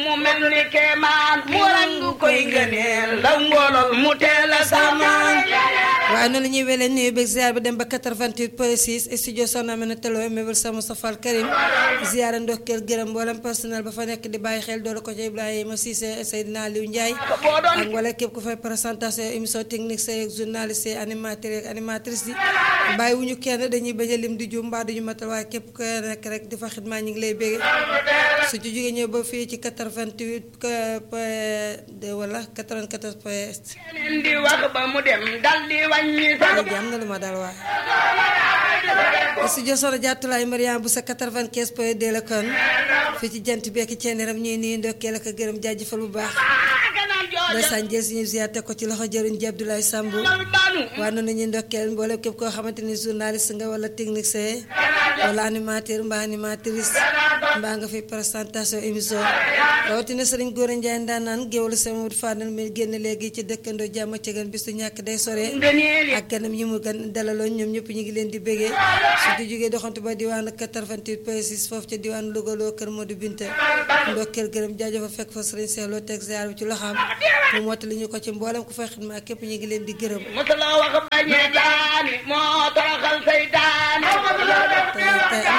mu mel ni kemaan mu rangu koy ngëneel la ngolol mu teel a samaan waaye noonu la ñuy welee nuyu beeg ziar bi dem ba 88 point 6 studio Soxna Amina Telo mébal sa Moustapha Al Karim ziara ndokkeel gërëm mboolem personnel ba fa nekk di bàyyi xel doolu ko ci Ibrahima Cissé Seydina Aliou Ndiaye ak wala képp ku fay présentation émission technique say journaliste yi animateur ak animatrice yi bàyyi wu ñu kenn dañuy bañ a lim di juum mbaa duñu matal waaye képp ku nekk rek di fa xidmaa ñu ngi lay bégge su ci jógee ñëw ba fii ci 88 point wala 94 point keneen di wax ba mu dem dal di wàññi sax léegi am na lu ma dal waaye studio Soxna Jaatulaay Mariam bu sa 95 point 2 la kon fii ci jant bi ak ceeneram ñuy nuyu ndokkeel ak gërëm jaajëfal bu baax ganaan jooja ndeysaan jël suñu ziar teg ko ci loxo jëriñ ji Abdoulaye Samb mal banu waaye noonu ñuy ndokkeel mboolem képp koo xamante ni journaliste nga wala technicien wala animateur mbaa animatrice mbaa nga fi présentation émission rawatina sëriñ Góora Njaay ndaanaan géwlu sama wut Fadal mi génn léegi ci dëkkandoo jàmm ci gan bis du ñàkk day sore ngëneel yi ak ganam yi mu gan dalaloon ñoom ñëpp ñu ngi leen di bégee su di jógee doxantu ba diwaanu 88 point 6 foofu ca diwaanu Louga loo kër Modou Binta ndokkeel gërëm jaajëfa fekk fa sëriñ Seex loo teg ziar bi ci loxaam mu mottali ñu ko ci mboolem ku fay xidma ak képp ñu ngi leen di gërëm mosula wax bañe daani moo toroxal say daani tey tey